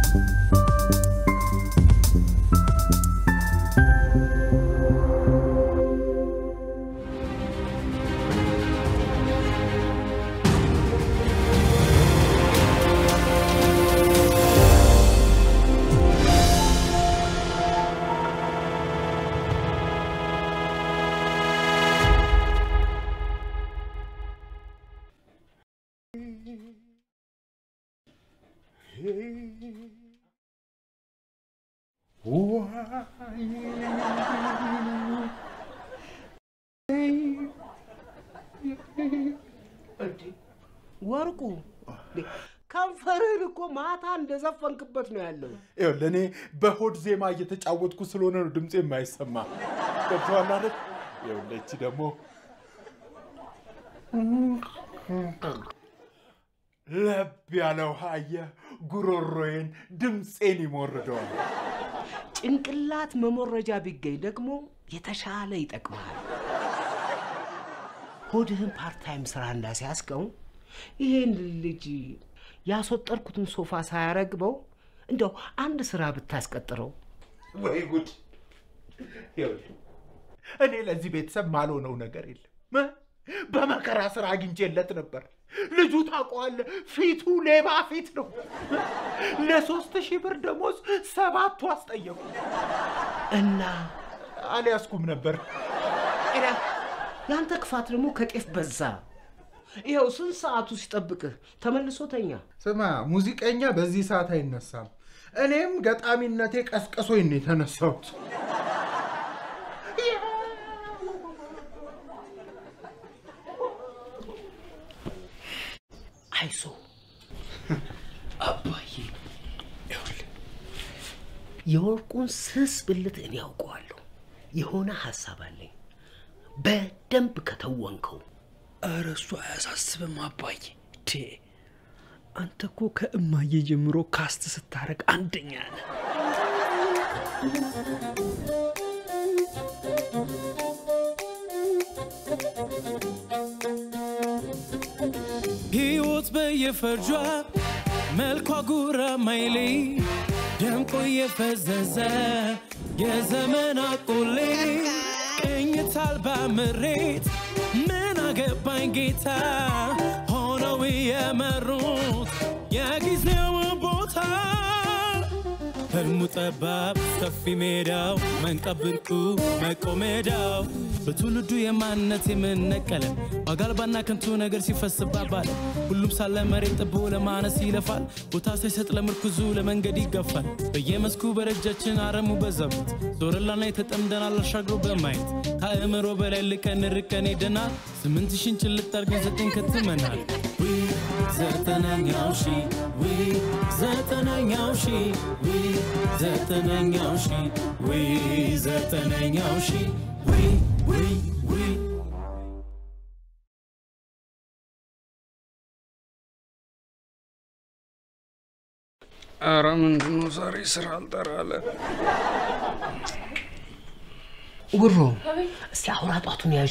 ወርቁ ከንፈርህን እኮ ማታ እንደዘፈንክበት ነው ያለው። ይኸውልህ እኔ በሆድ ዜማ እየተጫወትኩ ስለሆነ ነው ድምፄ የማይሰማ። ገብቶሃል አይደል? ይኸውልህ እቺ ደግሞ ለብ ያለ ውሃ አየህ፣ ጉሮሮዬን ድምፄን ይሞርደዋል። ጭንቅላት መሞረጃ ቢገኝ ደግሞ የተሻለ ይጠቅማል። ሆድህን ፓርታይም ስራ እንዳስያዝከው ይሄን ልጅ ያስወጠርኩትን ሶፋ ሳያረግበው እንደው አንድ ስራ ብታስቀጥረው። ወይ ጉድ! ይኸውልህ እኔ ለዚህ ቤተሰብ ማልሆነው ነገር የለም። እ? በመከራ ስራ አግኝቼለት ነበር። ልጁ ታውቀዋለህ፣ ፊቱ ሌባ ፊት ነው። ለሶስት ሺህ ብር ደሞዝ ሰባቱ አስጠየቁ። እና አልያዝኩም ነበር። ኤዳ ያንተ ክፋት ደግሞ ከጤፍ በዛ። ይኸው ስንት ሰዓቱ ሲጠብቅህ ተመልሶ ተኛ። ስማ፣ ሙዚቀኛ በዚህ ሰዓት አይነሳም። እኔም ገጣሚነቴ ቀስቅሶኝ ነው የተነሳሁት። አይዞ አባዬ፣ ይኸውልህ የወርቁን ስስ ብልት እኔ ያውቀዋለሁ። የሆነ ሀሳብ አለኝ። በደንብ ከተወንከው ኧረ እሱ አያሳስብም አባዬ። ዴ አንተ እኮ ከእማዬ ጀምሮ ካስት ስታረግ አንደኛ ነህ። ሕይወት በየፈርጇ መልኳ ጉራ ማይሌ ደምቆ የፈዘዘ የዘመን አቆሌ ቅኝት አልባ ምሬት ምን አገባኝ ጌታ ሆነው የመሩት የጊዜው ቦታ ህልሙ ጠባብ ሰፊ ሜዳው መንቀብ ብርቁ መቆሜዳው በትውልዱ የማንነት የምነቀለ ዋጋ አልባና ከንቱ ነገር ሲፈስባባል ሁሉም ሳለ መሬት ጥቦ ለማነስ ይለፋል ቦታ ሳይሰጥ ለምርኩዙ ለመንገድ ይገፋል በየመስኩ በረጃችን አረሙ በዛበት ዞረላና የተጠምደናል አሻግሮ በማየት ከአእምሮ በላይ ልቀን ርቀን ሄደናል ስምንት ሺን ጭልጥ አድርገን ዘጠኝ ከትመናል ዊ ዘጠነኛው ሺ ዊ ዘጠነኛው ሺ ዊ ዘጠነኛው ሺ ዊ ዘጠነኛው ሺ ዊ ዊ ዊ ኧረ ምንድነው ዛሬ ስራ አልጠራለ? ጉሮ እስቲ አውራ ጧቱን ያዥ።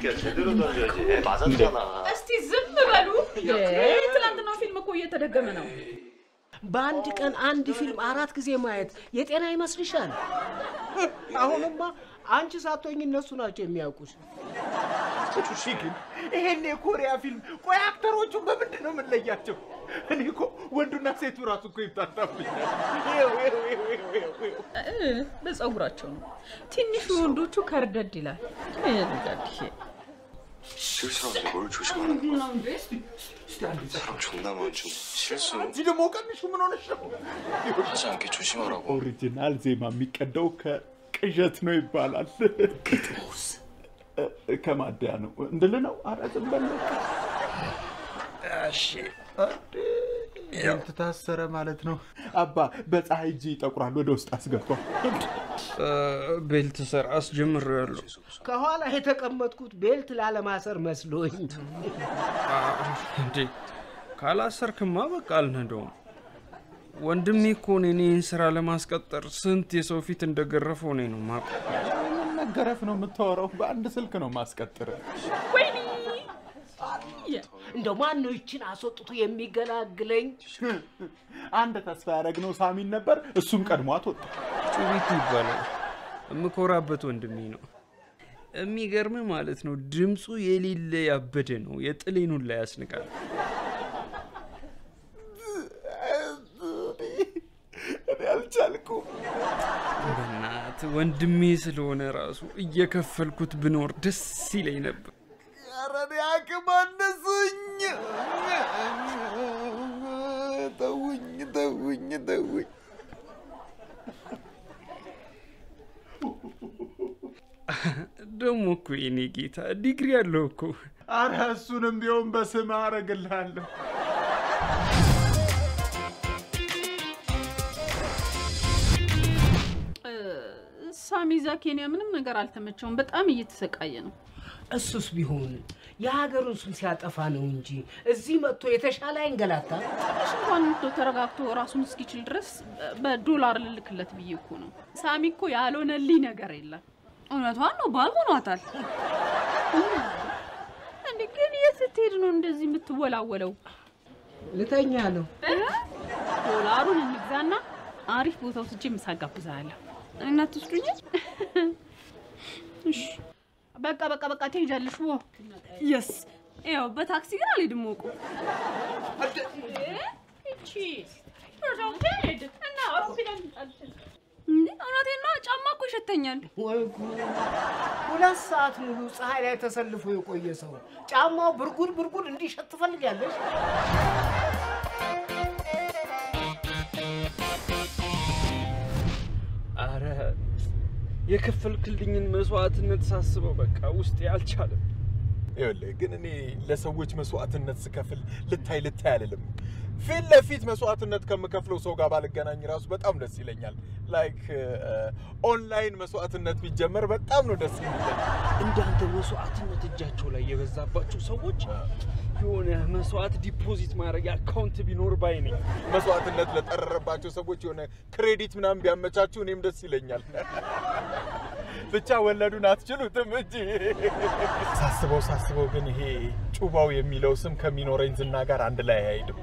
እስቲ ዝም በሉ። ትናንትናው ፊልም እኮ እየተደገመ ነው። በአንድ ቀን አንድ ፊልም አራት ጊዜ ማየት የጤና ይመስልሻል? አሁንማ አንቺ ሳትሆኝ እነሱ ናቸው የሚያውቁሽ። እሺ ግን ይሄን የኮሪያ ፊልም ቆይ አክተሮቹ በምንድን ነው የምንለያቸው? እኔ እኮ ወንዱና ሴቱ ራሱ እኮ ይምታታብኛል። ይኸው ይኸው ይኸው ይኸው ይኸው ይኸው። እ፣ በፀጉራቸው ነው። ትንሹ ወንዶቹ ከርደድ ይላል። እ፣ ልጃድሽ 저기 사람들이 뭘 조심하는 거야? 사람 존나 많죠. 실수 አንቺ ደግሞ ቀንሹ ምን ሆነሽ ነው? 하지 않게 조심하라고. ኦሪጂናል ዜማ የሚቀዳው ከቅዠት ነው ይባላል። ከማደያ ነው እንድል ነው። ኧረ ዝም በል እሺ ታሰረ ማለት ነው። አባ በፀሐይ እጅ ይጠቁራል። ወደ ውስጥ አስገባው። ቤልት ስራ አስጀምሬያለሁ። ከኋላ የተቀመጥኩት ቤልት ላለማሰር መስሎኝ። እንዴ ካላሰርክማ በቃ አልነደውም። ወንድሜ እኮ እኔን ይህን ስራ ለማስቀጠር ስንት የሰው ፊት እንደገረፈው እኔ ነው የማውቀው። ምን መገረፍ ነው የምታወራው? በአንድ ስልክ ነው ማስቀጥር። ወይኔ እንደው ማን ነው ይችን አስወጥቶ የሚገላግለኝ? አንድ ተስፋ ያደረግነው ሳሚን ነበር፣ እሱም ቀድሟት ወጣ። ጩቢት ይባላል። የምኮራበት ወንድሜ ነው። የሚገርም ማለት ነው። ድምፁ የሌለ ያበደ ነው። የጥሌኑን ላይ ያስንቃል። እኔ አልቻልኩም። በናት ወንድሜ ስለሆነ ራሱ እየከፈልኩት ብኖር ደስ ይለኝ ነበር። ኧረ እኔ አቅም አነሱኝ። ተውኝ፣ ተውኝ፣ ተውኝ። ደግሞ እኮ የኔ ጌታ ዲግሪ አለው እኮ። አረ እሱንም ቢሆን በስም አረግልሃለሁ። ሳሚ እዛ ኬንያ ምንም ነገር አልተመቸውም። በጣም እየተሰቃየ ነው። እሱስ ቢሆን የሀገሩን ስም ሲያጠፋ ነው እንጂ እዚህ መጥቶ የተሻለ አይንገላታ። ትንሽ እንኳን እንደው ተረጋግቶ ራሱን እስኪችል ድረስ በዶላር ልልክለት ብዬ እኮ ነው። ሳሚ እኮ ያልሆነልኝ ነገር የለም። እውነቷን ነው፣ ባል ሆኗታል። እንዴ ግን የት ስትሄድ ነው እንደዚህ የምትወላወለው? ልተኛ ነው። ዶላሩን እንግዛና አሪፍ ቦታ ወስጄ ምሳ ጋብዛለሁ። እናት ትስዱኝ። እሺ በቃ በቃ በቃ ትሄጃለሽ። ወ የስ ያው በታክሲ ግን አልሄድም። ወቁ እቺ እና አውሮፕላን እንዴ እውነቴን ነው። ጫማ እኮ ይሸተኛል። ወይ ጉድ! ሁለት ሰዓት ሙሉ ፀሐይ ላይ ተሰልፎ የቆየ ሰው ጫማው ብርጉድ ብርጉድ እንዲሸት ትፈልጋለች? አረ የከፈልክልኝን መስዋዕትነት ሳስበው በቃ ውስጤ አልቻለም። ይኸውልህ ግን እኔ ለሰዎች መስዋዕትነት ስከፍል ልታይ ልታይ አልልም። ፊት ለፊት መስዋዕትነት ከምከፍለው ሰው ጋር ባልገናኝ ራሱ በጣም ደስ ይለኛል። ላይክ ኦንላይን መስዋዕትነት ቢጀመር በጣም ነው ደስ የሚለኝ። እንዳንተ መስዋዕትነት እጃቸው ላይ የበዛባቸው ሰዎች የሆነ መስዋዕት ዲፖዚት ማድረግ አካውንት ቢኖር ባይ ነኝ። መስዋዕትነት ለጠረረባቸው ሰዎች የሆነ ክሬዲት ምናምን ቢያመቻችሁ እኔም ደስ ይለኛል። ብቻ ወለዱን አትችሉትም እንጂ። ሳስበው ሳስበው ግን ይሄ ጩባው የሚለው ስም ከሚኖረኝ ዝና ጋር አንድ ላይ አይሄድም።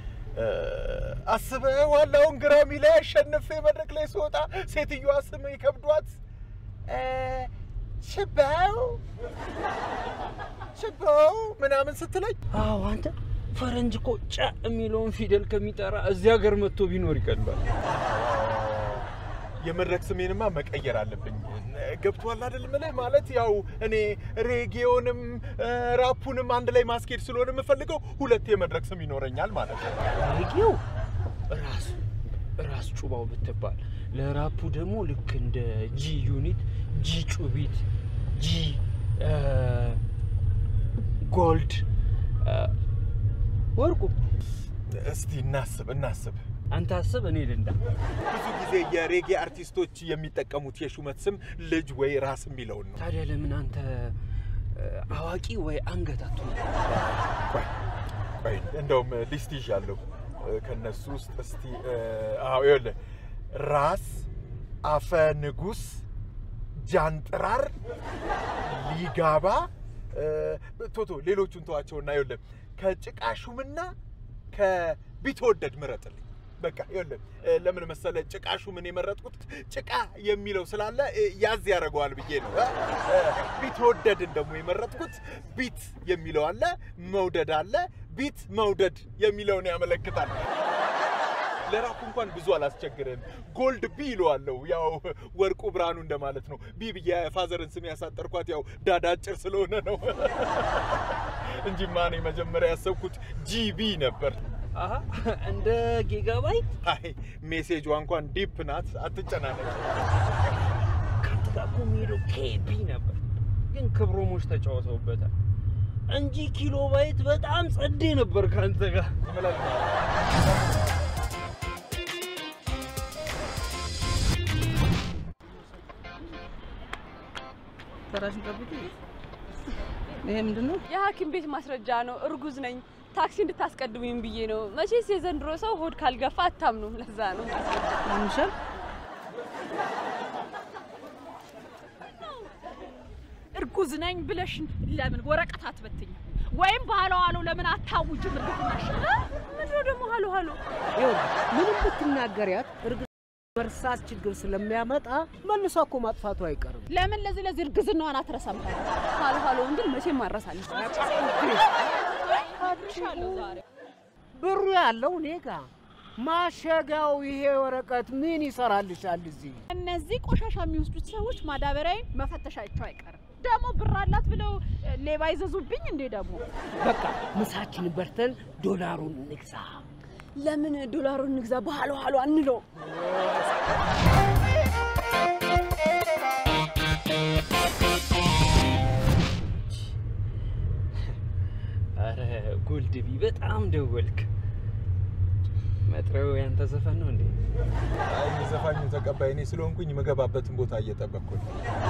አስበዋል። አሁን ግራሚ ላይ አሸንፌ መድረክ ላይ ስወጣ ሴትዮዋ ስም ይከብዷት እ፣ ሽባው ሽባው ምናምን ስትለኝ አዎ አንተ ፈረንጅ እኮ ጨ የሚለውን ፊደል ከሚጠራ እዚህ ሀገር መጥቶ ቢኖር ይቀላል። የመድረክ ስሜንማ መቀየር አለብኝ። ገብቶሃል አይደል? ምልህ ማለት ያው እኔ ሬጌዮንም እ፣ ራፑንም አንድ ላይ ማስኬድ ስለሆነ የምፈልገው ሁለት የመድረክ ስም ይኖረኛል ማለት ነው። ሬጌው ራስ ራስ ጩባው ብትባል፣ ለራፑ ደግሞ ልክ እንደ ጂ ዩኒት፣ ጂ ጩቢት፣ ጂ እ፣ ጎልድ እ፣ ወርቁ። እስቲ እናስብ እናስብ። አንተ አስብ፣ እኔ ልንዳ። ብዙ ጊዜ የሬጌ አርቲስቶች የሚጠቀሙት የሹመት ስም ልጅ ወይ ራስ የሚለውን ነው። ታዲያ ለምን አንተ እ፣ አዋቂ ወይ አንገት አትሆንም? ቆይ ቆይ፣ እንደውም ሊስት ይዣለሁ እ፣ ከነሱ ውስጥ እስቲ እ፣ አዎ ይኸውልህ ራስ አፈ ንጉስ ጃንጥራር ሊጋባ እ፣ ቶቶ ሌሎቹን ተዋቸውና ይኸውልህ ከጭቃ ሹምና ከቢትወደድ ምረጥልኝ። በቃ ይኸውልህ እ፣ ለምን መሰለ ጭቃ ሹምን የመረጥኩት ጭቃ የሚለው ስላለ እ፣ ያዝ ያደርገዋል ብዬ ነው። እ፣ እ፣ ቢትወደድን ደግሞ የመረጥኩት ቢት የሚለው አለ፣ መውደድ አለ። ቢት መውደድ የሚለውን ያመለክታል። ለራኩ እንኳን ብዙ አላስቸግርም። ጎልድ ቢ ይለዋለሁ። ያው ወርቁ ብርሃኑ እንደማለት ነው። ቢ ብዬ ፋዘርን ስም ያሳጠርኳት ያው ዳዳ አጭር ስለሆነ ነው እንጂማ እኔ መጀመሪያ ያሰብኩት ጂቢ ነበር። አሀ እንደ ጊጋባይት አይ ሜሴጇ እንኳን ዲፕ ናት፣ አትጨናነቅ። ከአንተ ጋር እኮ የሚሄደው ኬቢ ነበር፣ ግን ክብሮሞች ተጫውተውበታል እንጂ ኪሎ ባይት በጣም ጸዴ ነበር ከአንተ ጋር። ተራሽን ጠብቂ። ይሄ ምንድን ነው? የሐኪም ቤት ማስረጃ ነው። እርጉዝ ነኝ። ታክሲ እንድታስቀድሙኝ ብዬ ነው። መቼስ የዘንድሮ ሰው ሆድ ካልገፋ አታምኑም። ለዛ ነው ማምሻል እርጉዝ ነኝ ብለሽ ለምን ወረቀት አትበትኝ? ወይም ባለው አለው ለምን አታውጅም? እርግዝናሽ ምንድነው ደግሞ ሀሎ ሀሎ? ይኸውልህ ምንም ብትናገሪያት እርግጥ መርሳት ችግር ስለሚያመጣ መልሷ እኮ ማጥፋቱ አይቀርም። ለምን ለዚህ ለዚህ እርግዝናዋን አትረሳም? ሀሎ ሀሎውን ግን መቼም አረሳለች። ብሩ ያለው እኔ ጋ ማሸጊያው ይሄ ወረቀት ምን ይሰራልሻል እዚህ? እነዚህ ቆሻሻ የሚወስዱት ሰዎች ማዳበሪያዬን መፈተሻቸው አይቀርም። ደግሞ ብር አላት ብለው ሌባ ይዘዙብኝ እንዴ ደግሞ በቃ ምሳችን በርተን ዶላሩን እንግዛ። ለምን ዶላሩን እንግዛ በሀሎ ሀሎ አንለው? አረ ጎልድቢ በጣም ደወልክ። መጥሪያው ያንተ ዘፈን ነው እንዴ? አይ የዘፋኙ ተቀባይ እኔ ስለሆንኩኝ የምገባበትን ቦታ እየጠበቅኩ ነው።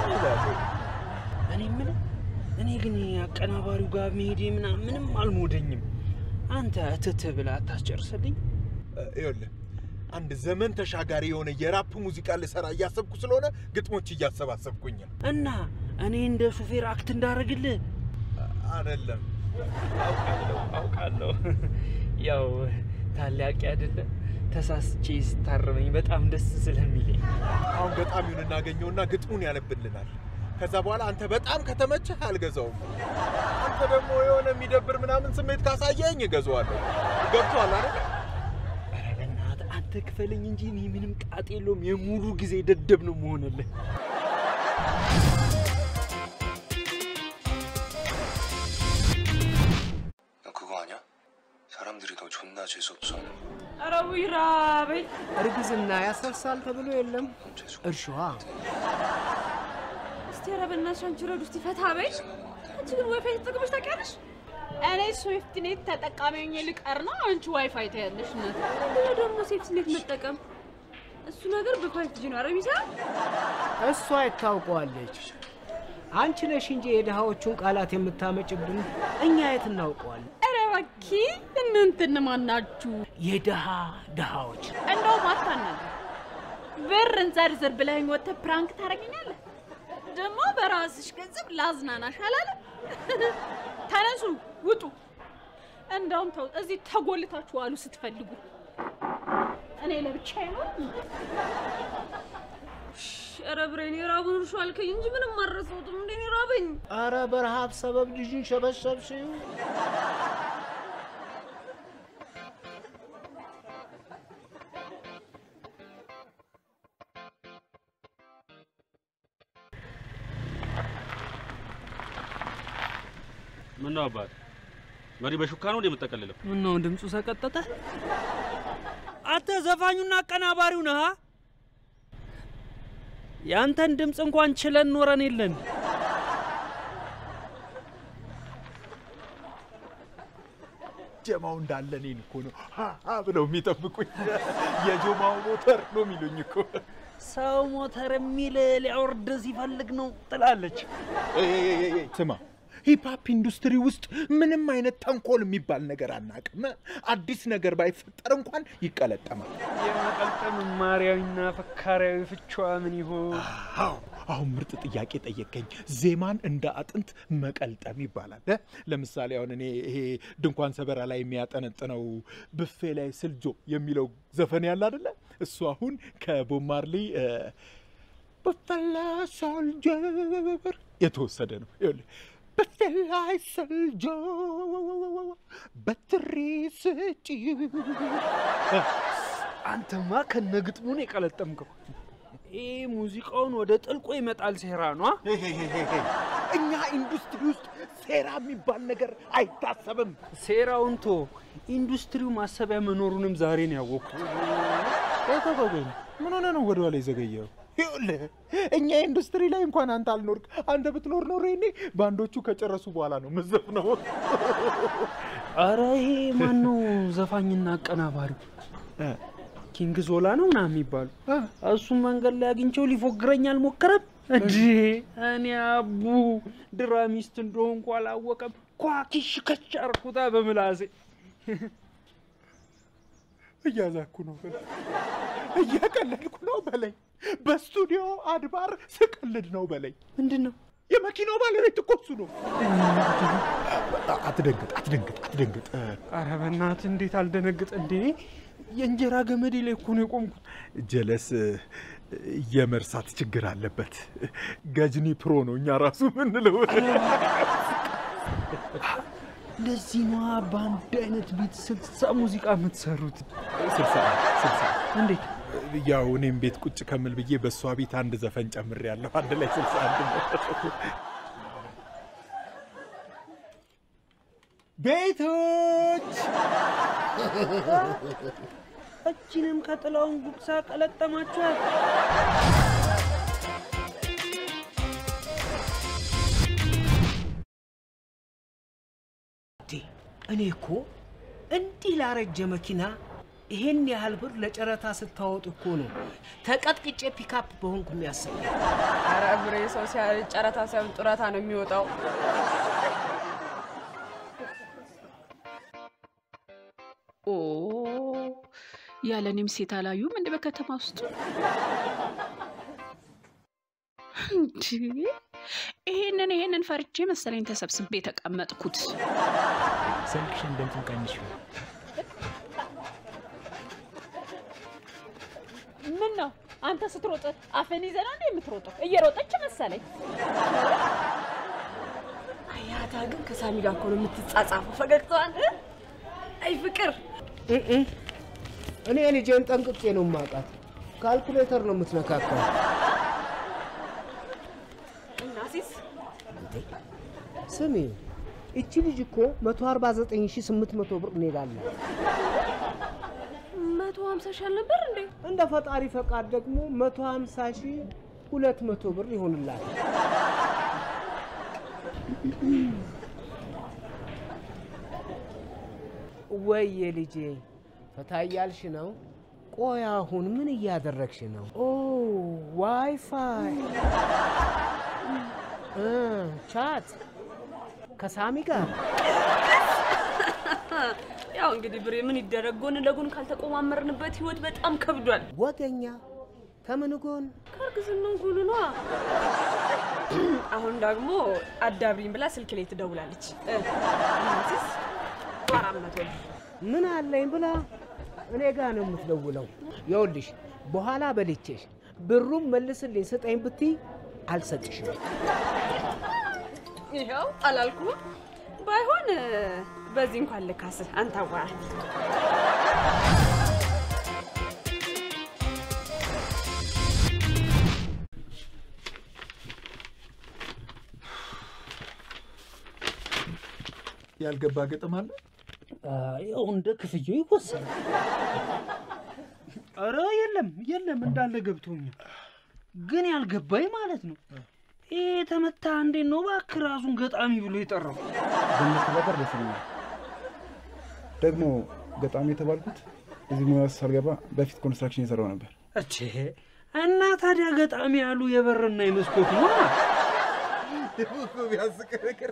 እኔ የምልህ እኔ ግን አቀናባሪው ጋር መሄዴ ምናምን ምንም አልሞደኝም። አንተ እትት ብለህ አታስጨርስልኝ? ይኸውልህ አንድ ዘመን ተሻጋሪ የሆነ የራፕ ሙዚቃ ልሰራ እያሰብኩ ስለሆነ ግጥሞች እያሰባሰብኩኝ ነው። እና እኔ እንደ ሹፌር አክት እንዳደረግልህ አይደለም አውቃለሁ አውቃለሁ። ያው ታላቂ አይደለ ተሳስቼ ስታረመኝ በጣም ደስ ስለሚለኝ አሁን ገጣሚውን እናገኘውና ግጥሙን ያነብልናል። ከዛ በኋላ አንተ በጣም ከተመቸህ አልገዛውም። አንተ ደግሞ የሆነ የሚደብር ምናምን ስሜት ካሳየኝ እገዛዋለሁ። ገብቶሃል አይደል? ኧረ በእናትህ አንተ ክፈለኝ እንጂ እኔ ምንም ጣጥ የለውም። የሙሉ ጊዜ ደደብ ነው መሆንልህ። 야, 그거 아니야? 사람들이 너 존나 재수없어. ኧረ ውይ ራበኝ። እርግዝና ያሰርሳል ተብሎ የለም 넌 재수 እርሻዋ እስቲ ኧረ በእናትሽ አንቺ ረዱ እስቲ ፈታ በይ። አንቺ ግን ዋይፋይ ተጠቅመሽ ታውቂያለሽ? እኔ ስዊፍት ኔት ተጠቃሚ ሆኜ ልቀር ነው፣ አንቺ ዋይፋይ ታያለሽ። እናት ምንድነው ደግሞ ሴፍቲ ኔት መጠቀም? እሱ ነገር በፋይቭ ጂ ነው አረብ ይሰራል። እሷ ይታውቀዋለች። አንቺ ነሽ እንጂ የድሃዎቹን ቃላት የምታመጭብን፣ እኛ የት እናውቀዋለን? ኧረ እባክህ እናንተ እነማን ናችሁ? የድሃ ድሃዎች እንደውም አታናግር። ብር እንዘርዝር ብለኸኝ ወጥተህ ፕራንክ ታደርገኛለህ? ደግሞ በራስሽ ገንዘብ ላዝናናሽ አላለም? ተነሱ ውጡ። እንደውም ተው፣ እዚህ ተጎልታችሁ አሉ ስትፈልጉ። እኔ ለብቻዬ ነው። ኧረ ብሬን የራቡን እርሾ አልከኝ እንጂ ምንም አልረሳሁትም። እንዴ እኔ ራበኝ። አረ በረሃብ ሰበብ ልጅን ሸበሸብሽው። ምን ነው አባት መሪ በሹካ ነው እንደ የምጠቀልለው? ምነው ድምፁ ሰቀጠጠ? አንተ ዘፋኙና አቀናባሪው ነህ? አ? ያንተን ድምፅ እንኳን ችለን ኖረን የለን። ጀማው እንዳለ እኔን እኮ ነው ሀ ሀ ብለው የሚጠብቁኝ። የጆማው ሞተር ነው የሚሉኝ እኮ። ሰው ሞተር የሚል ሊያወርድ ሲፈልግ ነው ትላለች። ኤይ፣ ኤይ፣ ኤይ፣ ኤይ፣ ስማ ሂፕሀፕ ኢንዱስትሪ ውስጥ ምንም አይነት ተንኮል የሚባል ነገር አናውቅም። አዲስ ነገር ባይፈጠር እንኳን ይቀለጠማል። የመቀልጠም ማርያዊና ፈካሪያዊ ፍቿ ምን ይሆን? አዎ አሁን ምርጥ ጥያቄ ጠየቀኝ። ዜማን እንደ አጥንት መቀልጠም ይባላል። እ? ለምሳሌ አሁን እኔ ይሄ ድንኳን ሰበራ ላይ የሚያጠነጥነው ብፌ ላይ ስልጆ የሚለው ዘፈን ያለ አደለ? እሱ አሁን ከቦብ ማርሊ እ፣ ብፌ ላይ ሶልጀር የተወሰደ ነው። ይኸውልህ ብፌ ላይ ስልጆ በትሪ ስጪ አንተማ ከነግጥሙን የቀለጠምከው ይህ ሙዚቃውን ወደ ጥልቆ ይመጣል ሴራ ነው። አ? እኛ ኢንዱስትሪ ውስጥ ሴራ የሚባል ነገር አይታሰብም። ሴራውን ቶ ኢንዱስትሪው ማሰቢያ መኖሩንም ዛሬ ነው ያወቅኩት። ቆይ ቆይ ቆይ ቆይ፣ ምን ሆነ ነው ወደ ኋላ የዘገየው? ይኸውልህ እኛ ኢንዱስትሪ ላይ እንኳን አንተ አልኖርክ። አንተ ብትኖር ኖሮ ይኔ ባንዶቹ ከጨረሱ በኋላ ነው ምዘፍ ነው። አረ ይሄ ማን ነው ዘፋኝና አቀናባሪው? ኪንግ ዞላ ነው ምናምን የሚባሉ እሱም መንገድ ላይ አግኝቼው ሊፎግረኝ አልሞከረም እንዴ? እኔ አቡ ድራሚስት እንደሆንኩ አላወቀም። ኳኪሽ ከች አርኩታ በምላሴ እያዛኩ ነው በለኝ፣ እያቀለድኩ ነው በለኝ፣ በስቱዲዮ አድባር ስቀልድ ነው በለኝ። ምንድን ነው የመኪናው ባለቤት እኮ እሱ ነው። አትደንግጥ፣ አትደንግጥ፣ አትደንግጥ። ኧረ በእናትህ እንዴት አልደነግጥ እንዴ? የእንጀራ ገመዴ ላይ እኮ ነው የቆምኩት። ጀለስ የመርሳት ችግር አለበት። ገጅኒ ፕሮ ነው እኛ ራሱ ምንለው። ለዚህ ነዋ በአንድ አይነት ቤት ስልሳ ሙዚቃ የምትሰሩት። ስልሳ ስልሳ እንዴት ያው እኔም ቤት ቁጭ ከምል ብዬ በእሷ ቤት አንድ ዘፈን ጨምሬያለሁ። አንድ ላይ ስልሳ አንድ ነው። ቤቶች እችንም ከጥላውን ጉግሳ ቀለጠማችኋል። እንዴ እኔ እኮ እንዲህ ላረጀ መኪና ይሄን ያህል ብር ለጨረታ ስታወጡ እኮ ነው ተቀጥቅጬ ፒካፕ በሆንኩ የሚያስብ ኧረ ብሬ ሰው ሲያረጅ ጨረታ ሳይሆን ጡረታ ነው የሚወጣው። ኦ ያለ እኔም ሴት አላዩም እንደ በከተማ ውስጥ እንጂ ይሄንን ይሄንን ፈርቼ መሰለኝ ተሰብስቤ የተቀመጥኩት። ስልክሽን ድምፁን ቀንሽ። ምን ነው አንተ ስትሮጥ አፈን ይዘህ ነው እንዴ የምትሮጠው? እየሮጠች መሰለኝ። አያታ ግን ከሳሚ ጋር እኮ ነው የምትጻጻፈው። ፈገግታዋን እ? አይ ፍቅር እኔ ልጄን ጠንቅቄ ነው የማውቃት። ካልኩሌተር ነው የምትነካካው። እናሲስ ስሚ እቺ ልጅ እኮ 149800 ብር እንሄዳለን። መቶ ሀምሳ ሺህ አልነበር እንዴ? እንደ ፈጣሪ ፈቃድ ደግሞ 150 ሺህ 200 ብር ይሆንላል። ወይ ልጄ ፈታ እያልሽ ነው? ቆይ አሁን ምን እያደረግሽ ነው? ኦ ዋይፋይ እ ቻት ከሳሚ ጋር ያው እንግዲህ ብሬ ምን ይደረግ፣ ጎን ለጎን ካልተቆማመርንበት ህይወት በጣም ከብዷል። ወገኛ ከምን ጎን ከእርግዝናው ጎን ነዋ። አሁን ደግሞ አዳብሪኝ ብላ ስልክ ላይ ትደውላለች። እ፣ እናሲስ አራት መቶ ብር ምን አለኝ ብላ እኔ ጋ ነው የምትደውለው። ይኸውልሽ በኋላ በልቼሽ ብሩም መልስልኝ ስጠኝ ብትይ አልሰጥሽም። ይኸው አላልኩም። ባይሆን እ፣ በዚህ እንኳን ልካስህ አንተ አዋራት ያልገባ ግጥም አለ። ያው እንደ ክፍያው ይወሰናል። ኧረ የለም የለም እንዳለ ገብቶኛል። ግን ያልገባኝ ማለት ነው ይሄ የተመታ እንዴት ነው እባክህ ራሱን ገጣሚ ብሎ የጠራው? ብንተባበር ደስ ይለኛል። ደግሞ ገጣሚ የተባልኩት እዚህ ሙያ ውስጥ ሳልገባ በፊት ኮንስትራክሽን የሰራው ነበር። እቼ እና ታዲያ ገጣሚ ያሉ የበርና የመስኮት ነው። ቢያስቅ ነገር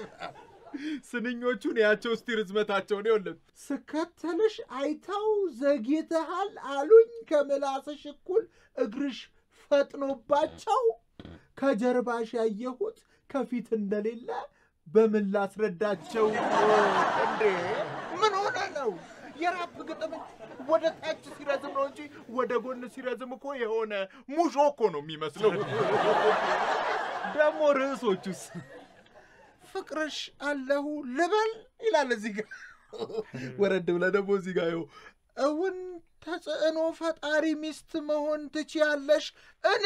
ስንኞቹን ያቸው እስቲ ርዝመታቸውን ይኸውልህ። ስከተልሽ አይተው ዘግይተሃል አሉኝ ከምላስሽ እኩል እግርሽ ፈጥኖባቸው ከጀርባሽ ያየሁት ከፊት እንደሌለ በምን ላስረዳቸው? እንዴ ምን ሆነ ነው? የራፕ ግጥም ወደ ታች ሲረዝም ነው እንጂ ወደ ጎን ሲረዝም እኮ የሆነ ሙሾ እኮ ነው የሚመስለው። ደግሞ ርዕሶቹስ ፍቅርሽ አለሁ ልበል ይላል እዚህ ጋር። ወረድ ብለህ ደግሞ እዚህ ጋር ይኸው እውን ተጽዕኖ ፈጣሪ ሚስት መሆን ትችያለሽ እን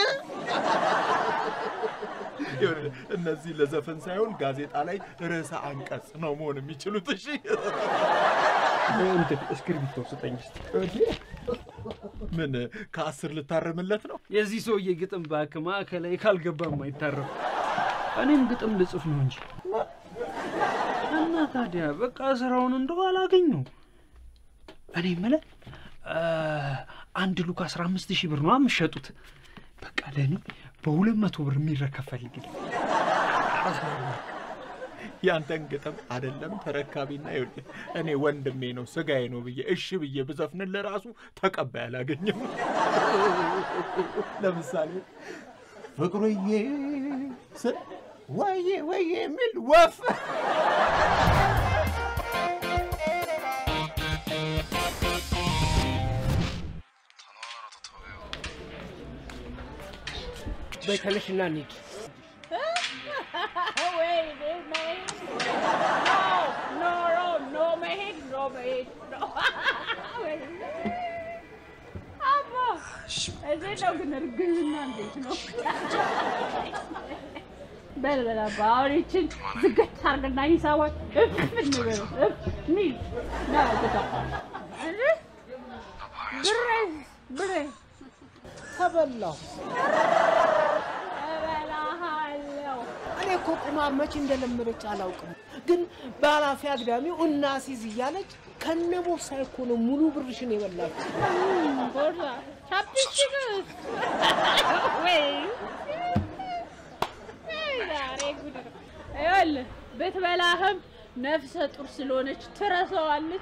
ይኸውልህ፣ እነዚህ ለዘፈን ሳይሆን ጋዜጣ ላይ ርዕሰ አንቀጽ ነው መሆን የሚችሉት። እሺ እንትን እስክሪብቶ ስጠኝ እስኪ። ምን ከአስር ልታረምለት ነው? የዚህ ሰውዬ ግጥም እባክህ ማዕከላዊ ካልገባም አይታረም። እኔም ግጥም ልጽፍ ነው እንጂ እና ታዲያ በቃ ስራውን እንደው አላገኘው። እኔ የምልህ እ፣ አንድ ሉክ አስራ አምስት ሺህ ብር ነው የምትሸጡት። በቃ ለእኔ በሁለት መቶ ብር የሚረከብ ፈልግልኝ። ያንተን ግጥም አይደለም ተረካቢና ይኸውልህ እኔ ወንድሜ ነው ስጋዬ ነው ብዬ እሺ ብዬ ብዘፍንልህ ራሱ ተቀባይ አላገኘም። ለምሳሌ ፍቅሩዬ ስል ወዬ ወዬ የሚል ወፍ በይ ተነሽና እንሂድ። ወይኔ መሄድ ኖ ኖ ኖ መሄድ ኖ መሄድ ኖ ወይኔ አባ እንዴት ነው ግን እርግዝና እንዴት ነው? በል በል አባ አሁን ይችን ዝገት አድርግና ሂሳቧን እፍ እንበለው እፍ እንሂድ ና ግባ እንዴ ብሬ ብሬ ተበላሁ። እበላሃለሁ እኔ እኮ ቁማር መቼ እንደለመደች አላውቅም፣ ግን በኃላፊ አግዳሚው እናሲዝ እያለች ከነ ቦርሳዬ እኮ ነው ሙሉ ብርሽን የበላችው። ቦርሳ ቻፕስቲክ ወይ ዛሬ ጉድ ነው። ይኸውልህ ብትበላህም ነፍሰ ጡር ስለሆነች ትረሳዋለች።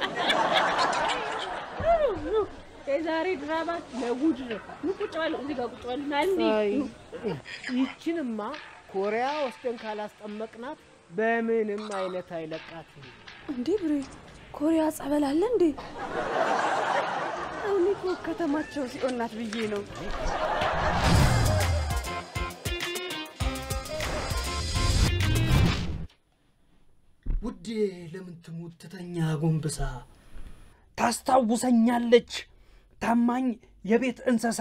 የዛሬ ድራማ ለጉድ ነው። ኑ ቁጭ በሉ፣ እዚህ ጋር ቁጭ በሉ። ና አይ እንሂድ። ይችንማ ኮሪያ ወስደን ካላስጠመቅናት በምንም አይነት አይለቃትም። እንዴ ብሬ ኮሪያ ጸበል አለ እንዴ? እኔ እኮ ከተማቸው ሲኦል ናት ብዬ ነው። ውዴ ለምን ትሙት ትተኛ ጎንብሳ ታስታውሰኛለች ታማኝ የቤት እንስሳ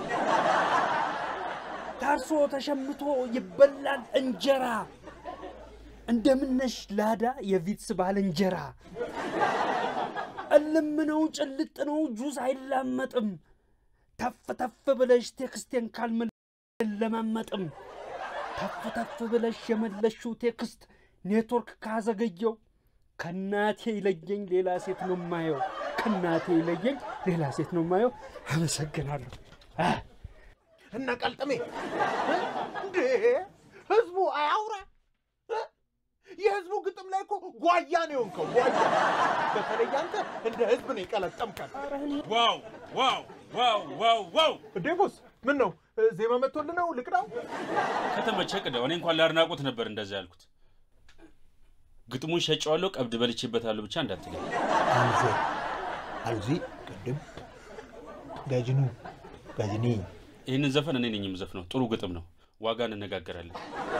ታርሶ ተሸምቶ ይበላል እንጀራ እንደምነሽ ላዳ የቪትስ ባልንጀራ እልም ነው ጭልጥ ነው ጁስ አይላመጥም ተፍ ተፍ ብለሽ ቴክስቴን ካልመለማመጥም ተፍ ተፍ ብለሽ የመለሽው ቴክስት ኔትወርክ ካዘገየው ከናቴ ይለየኝ ሌላ ሴት ነው ማየው ከናቴ ይለየኝ ሌላ ሴት ነው ማየው አመሰግናለሁ አ፣ እነ ቀልጥሜ እንዴ ህዝቡ አያውራ እ? የህዝቡ ግጥም ላይ እኮ ጓያ ነው የሆንከው ጓያ በተለይ አንተ እንደ ህዝብ ነው የቀለጠምከን ዋው ዋው ዋው ዋው ዋው እንዴ ቦስ ምን ነው እ፣ ዜማ መጥቶልህ ነው ልቅዳው ከተመቸ ቅዳው። እኔ እንኳን ለአድናቆት ነበር እንደዛ ያልኩት። ግጥሙን ሸጨዋለሁ፣ ቀብድ በልቼበታለሁ ብቻ እንዳትለኝ። አልዜ አልዚ ቅድም ጋጅኑ ጋጅኒ ይህንን ዘፈን እኔ ነኝ የምዘፍነው። ጥሩ ግጥም ነው። ዋጋ እንነጋገራለን።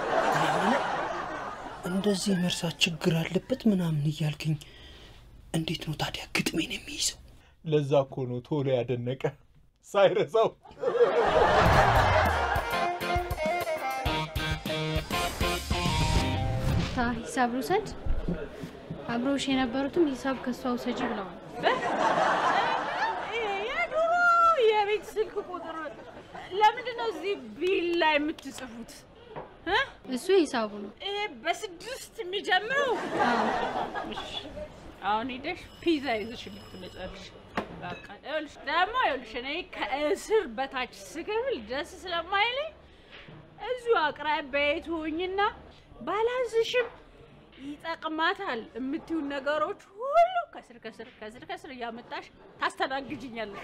እንደዚህ መርሳት ችግር አለበት ምናምን እያልክኝ እንዴት ነው ታዲያ ግጥሜን የሚይዘው ለዛ እኮ ነው ቶሎ ያደነቀ ሳይረሳው ታ ሂሳብ ልውሰድ። አብረውሽ የነበሩትም ሂሳብ ከሷ ውሰጂ ብለዋል። የድሮ የቤት ስልክ ቁጥር ለምንድን ነው እዚህ ቢል ላይ የምትጽፉት? እ? እሱ ሂሳቡ ነው። ይሄ በስድስት የሚጀምረው እሺ፣ አሁን ሄደሽ ፒዛ ይዘሽልኝ ትመጫለሽ። በቃ ይኸውልሽ ደግሞ ይኸውልሽ እኔ ከእስር በታች ስክብል ደስ ስለማይለኝ እዚሁ አቅራቢያዬ ትሆኝና ባላዝሽም ይጠቅማታል የምትዩን ነገሮች ሁሉ ከስር ከስር ከስር ከስር እያመጣሽ ታስተናግጅኛለሽ።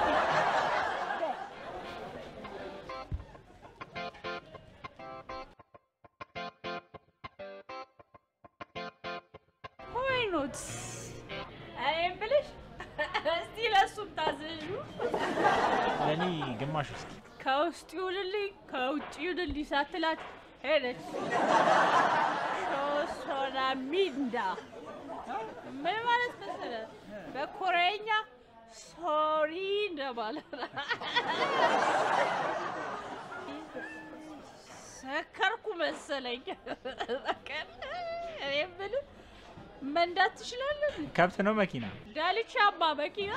ሆይኖት እኔም ብልሽ እስቲ ለእሱም ታዘዡ። ለእኔ ግማሽ ውስጥ ከውስጥ ይሁንልኝ ከውጭ ይሁንልኝ ሳትላት ሄደች። ሾሶና ሚንዳ ምን ማለት መሰለ በኮሪያኛ ሶሪ እንደማለት ነው። ሰከርኩ መሰለኝ። እኔ የምልህ መንዳት ትችላለህ? ከብት ነው መኪና ዳልቻማ መኪና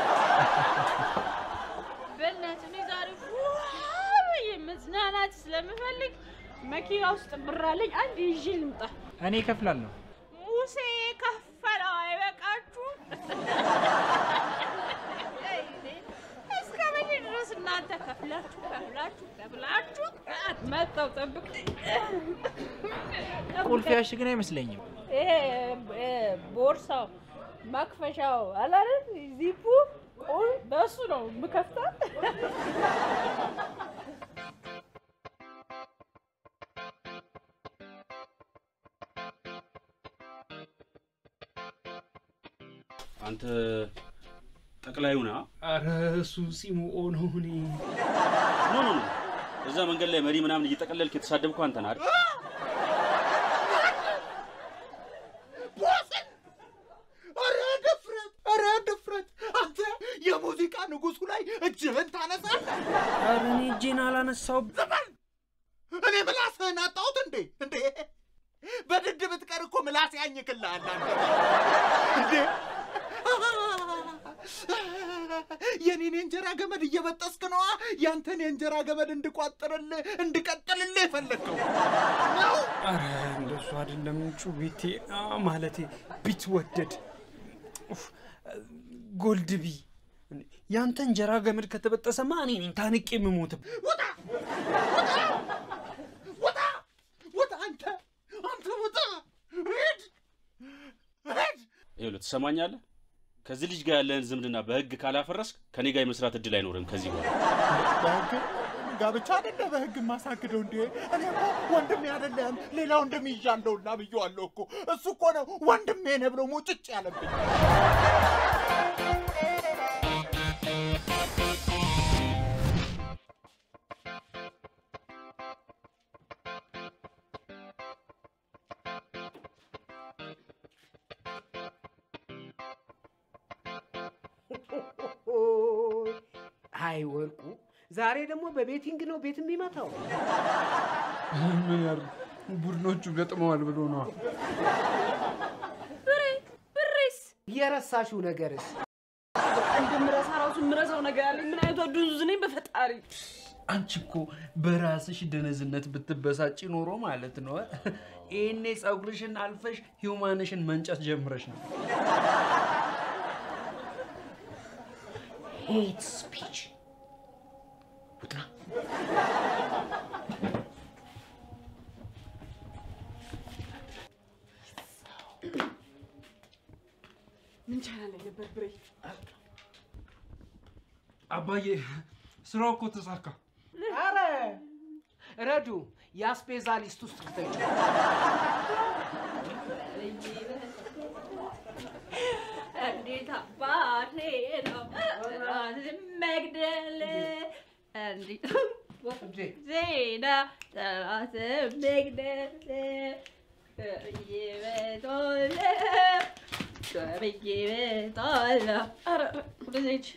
በእናትህ እኔ ዛሬ ፏ ብዬ መዝናናት ስለምፈልግ መኪና ውስጥ ብር አለኝ። አንድ ይዤ ልምጣ። እኔ እከፍላለሁ ሙሴ የከፈለው አይበቃችሁም? እስከ መቼ ድረስ እናንተ ከፍላችሁ ከፍላችሁ ከፍላችሁ መጣው ጠብቅ። ቁልፍ ያሽ ግን አይመስለኝም ይሄ እ፣ ቦርሳው መክፈሻው አለ አይደል? ዚፑ ቁል በሱ ነው የምከፍተው። አንተ ጠቅላዩ ና አረ እሱ ሲሙኦ ነው። እኔ ኖ ኖ ኖ እዛ መንገድ ላይ መሪ ምናምን እየጠቀለልክ የተሳደብኩ አንተ ነህ አይደል? ቦስን! ኧረ ድፍረት! ኧረ ድፍረት! አንተ የሙዚቃ ንጉሱ ላይ እጅህን ታነሳለህ? አረ እኔ እጄን አላነሳውም። እኔ ምላስህን አጣሁት እንዴ? እንዴ በድድ ብትቀር እኮ ምላስ ያኝክልሃል አንተ። እንዴ የኔን የእንጀራ ገመድ እየበጠስክ ነዋ ያንተን የእንጀራ ገመድ እንድቋጥርልህ እንድቀጥልልህ የፈለግከው ነው። አረ እንደሱ አይደለም ጩቤቴ አ፣ ማለቴ ቢትወደድ ኡፍ፣ ጎልድ ቢ ያንተ እንጀራ ገመድ ከተበጠሰማ እኔ ነኝ ታንቄ የምሞትብ። ውጣ! ውጣ! ውጣ! አንተ አንተ ውጣ! ሂድ! ሂድ! ይኸውልህ ትሰማኛለህ? ከዚህ ልጅ ጋር ያለህን ዝምድና በህግ ካላፈረስክ ከኔ ጋር የመስራት እድል አይኖርም ከዚህ በኋላ። በህግ ጋብቻ አይደለ በህግ የማሳግደው እንዴ? እኔ እኮ ወንድሜ አይደለም ሌላ ወንድም ይዣለሁና ብዬዋለሁ እኮ። እሱ እኮ ነው ወንድሜ ነህ ብሎ ሙጭጭ ያለብኝ። አይ ወርቁ፣ ዛሬ ደግሞ በቤቲንግ ነው ቤት የሚመታው። ምን ያርጉ ቡድኖቹ ገጥመዋል ብሎ ነዋ። ብሬ ብሬስ የረሳሽው ነገርስ? እንደምረሳ ራሱ የምረሳው ነገር አለኝ። ምን አይነቷ ዱዙዝ ነኝ በፈጣሪ። አንቺ እኮ በራስሽ ደነዝነት ብትበሳጭ ኖሮ ማለት ነው ይሄኔ ፀጉርሽን አልፈሽ ሂውማንሽን መንጨት ጀምረሽ ነው። ሄት ስፒች ውጣ። ምን ቻናል ላይ ነበር ብሬ? አባዬ ስራው እኮ ተሳካ። አረ ረዱ የአስቤዛ ሊስት ውስጥ ክተች። እንዴት አባቴ ነው ራስን መግደል እንዴት ዜና ራስን መግደል ይበቶለ ይበቶለ ኧረ ወደዚህ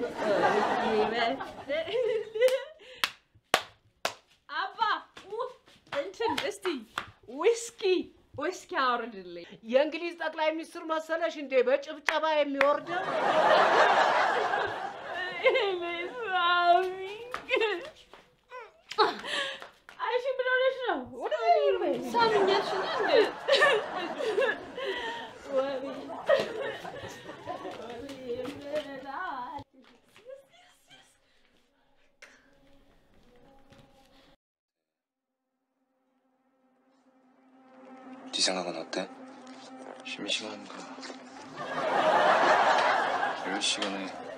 አባ ው- እንትን እስቲ ዊስኪ ዊስኪ አውርድልኝ። የእንግሊዝ ጠቅላይ ሚኒስትር መሰለሽ እንዴ በጭብጨባ የሚወርደው? አይሺ ምን ሆነሽ ነው? ወደዚህ በይ። ሳምኛሽ እንዴ? 네 생각은 어때? 심심한가? 10시간에